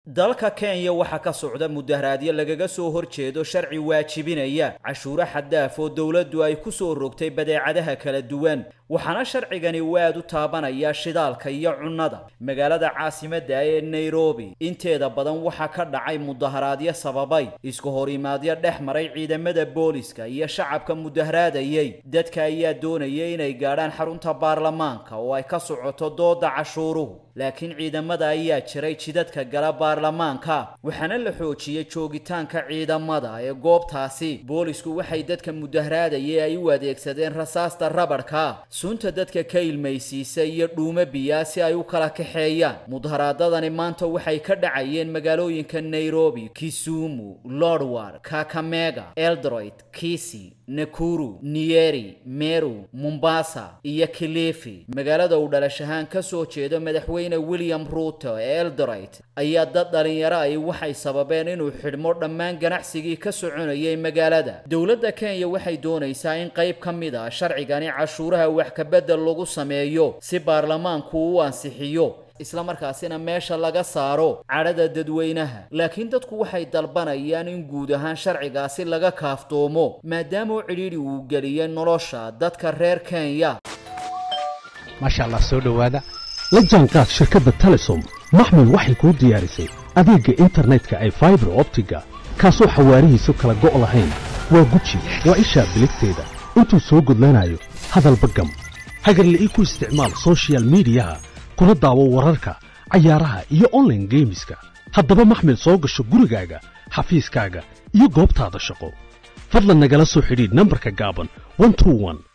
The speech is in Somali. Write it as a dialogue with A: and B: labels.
A: dalka kenya waxaa ka socda mudaharaadyo lagaga soo horjeedo sharci waajibinaya cashuuro xaddaaf oo dowladdu ay ku soo rogtay badeecadaha kala duwan waxaana sharcigani uu aad u taabanaya shidaalka iyo cunnada magaalada caasimadda ee nairobi inteeda badan waxaa ka dhacay mudaharaadyo sababay isku horimaadyo dhex maray ciidamada booliska iyo shacabka mudaharaadayay dadka ayaa doonaya inay gaadhaan xarunta baarlamaanka oo ay ka socoto dooda cashuuruhu laakiin ciidamada ayaa jiray jidadka gala baarlamaanka waxaana la xoojiyey joogitaanka ciidamada ee goobtaasi boolisku waxay dadka mudaharaadaya ay u adeegsadeen rasaasta rabadhka sunta dadka ka ilmaysiisa iyo dhuumo biyaa si ay u kala kaxeeyaan mudaharaadadani maanta waxay ka dhacayeen magaalooyinka nairobi kisumu lodwar kakamega eldoret kisi nakuru niyeri meru mombasa iyo kilifi magaalada uu dhalashahaan ka soo jeedo madaxweyne william ruuto ee eldoret ayaa dad dhalinyaro ay waxay sababeen inuu xidhmo dhammaan ganacsigii ka soconayay magaalada dowladda kenya waxay doonaysaa in qayb ka mid ah sharcigani cashuuraha wax kabedel lagu sameeyo si baarlamaanku u ansixiyo isla markaasina meesha laga saaro cadhada dadweynaha laakiin dadku waxay dalbanayaan in guud ahaan sharcigaasi laga kaaftoomo maadaama u cidhiidhi uu geliyay nolosha dadka reer kenya
B: maasha allah soo dhowaada la jaanqaad shirkadda telesom maxmed waxay kuu diyaarisay adeegga internetka ay faibar optiga kaasoo xawaarihiisu kala go' lahayn waa guji waa ishaa biligteeda intuu soo gudlanayo hadalba gam hagarla'ii ku isticmaal sochial midiyaha kuna daawo wararka cayaaraha iyo onlaine geemiska haddaba maxmed soo gasho gurigaaga xafiiskaaga iyo goobtaada shaqo fadlan nagala soo xidhiidh nambarka gaaban